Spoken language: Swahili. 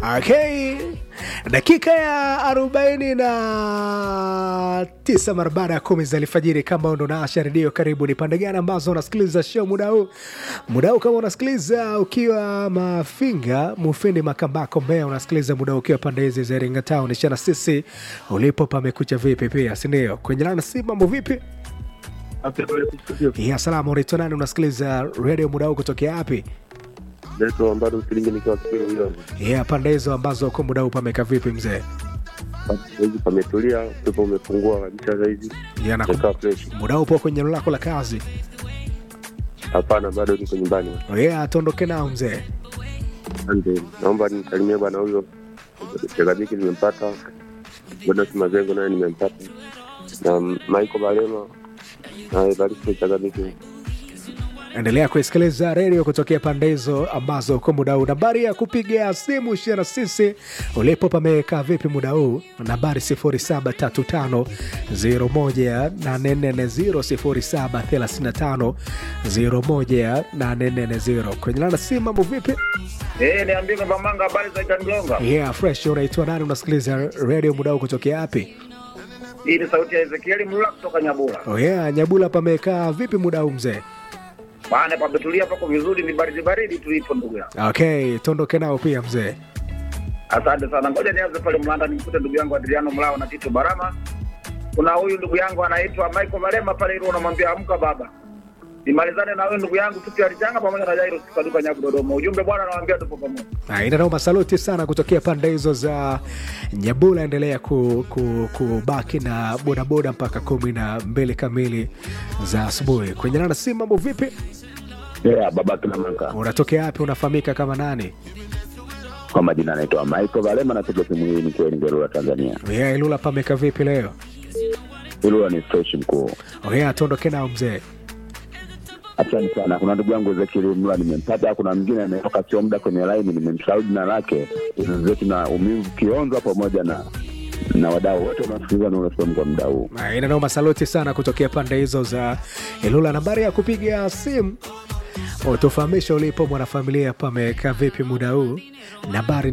Okay, dakika ya arobaini na tisa mara baada ya kumi za alfajiri. Kama ndo naasha redio, karibu ni pande gani ambazo unasikiliza show muda huu? Muda huu kama unasikiliza ukiwa Mafinga, Mufindi, Makambako, Mbeya, unasikiliza muda huu ukiwa pande hizi za Iringa Town, ishana sisi ulipo pamekucha vipi pia, sindio? Kwenye lana si mambo vipi? Ya salama, unaitwa nani? Unasikiliza redio muda huu kutokea wapi? Naitwa bado Msilingi nikiwa Kipiro hiyo. Ya pande hizo ambazo uko muda huu pameka vipi mzee? Saizi pametulia, upepo umepungua kabisa saizi. Ya na Nikaa fresh. muda huu upo kwenye eneo lako la kazi? Hapana, bado niko nyumbani. Yeah, tuondoke nao mzee. Asante. Naomba nisalimie bwana huyo. Chagabiki nimempata. Bwana Simazengo naye nimempata. Na Michael Balema na Evaristo Chagabiki. Endelea kuisikiliza redio kutokea pande hizo ambazo uko muda huu. Nambari ya kupiga simu shia na sisi ulipo pamekaa vipi muda huu? Nambari 0735018440 0735018440. Kwenye lana simu mambo vipi? Eh, niambie kwamba manga habari za Itangonga. Yeah, fresh. Unaitwa nani? Unasikiliza redio muda huu kutokea wapi? Hii ni sauti ya Ezekieli Mlula kutoka Nyabura. Oh yeah, Nyabula pamekaa vipi muda huu mzee? Maana pametulia pako vizuri, ni baridi baridi tulipo ndugu yangu. Okay, tuondoke nao pia mzee. Asante sana. Ngoja nianze pale Mlanda nimkute ndugu yangu Adriano Mlao na Tito Barama. Kuna huyu ndugu yangu anaitwa Michael Malema pale ile unamwambia amka baba. Nimalizane na huyu ndugu yangu Tupi Alichanga pamoja na Jairus Kaduka Nyabu Dodoma. Ujumbe bwana nawaambia tupo pamoja. Aina noma, saluti sana kutokea pande hizo za Nyabula. Endelea ku, ku, kubaki na bodaboda mpaka kumi na mbili kamili za asubuhi. Kwenye nana si mambo vipi? Yeah, baba kina maka Unatokea wapi? Unafahamika kama nani? kwa majina anaitwa Michael Valema, napiga simu hii nikiwa Lingerula, Tanzania. Yeah, Ilula pameka vipi leo? Ilula ni fresh mkuu. Oh yeah, tuondoke nao mzee. Asante sana. Kuna ndugu yangu Ezekiel Mla nimempata, kuna mwingine ametoka sio muda kwenye line, nimemsahau jina lake, zetu na umivu Kionza pamoja na na wadau wote wanaosikiliza na unasoma kwa muda huu. Aina noma, saluti sana kutokea pande hizo za Ilula. Nambari ya kupiga simu utufahamisha ulipo mwanafamilia, pamekaa vipi muda huu? Nambari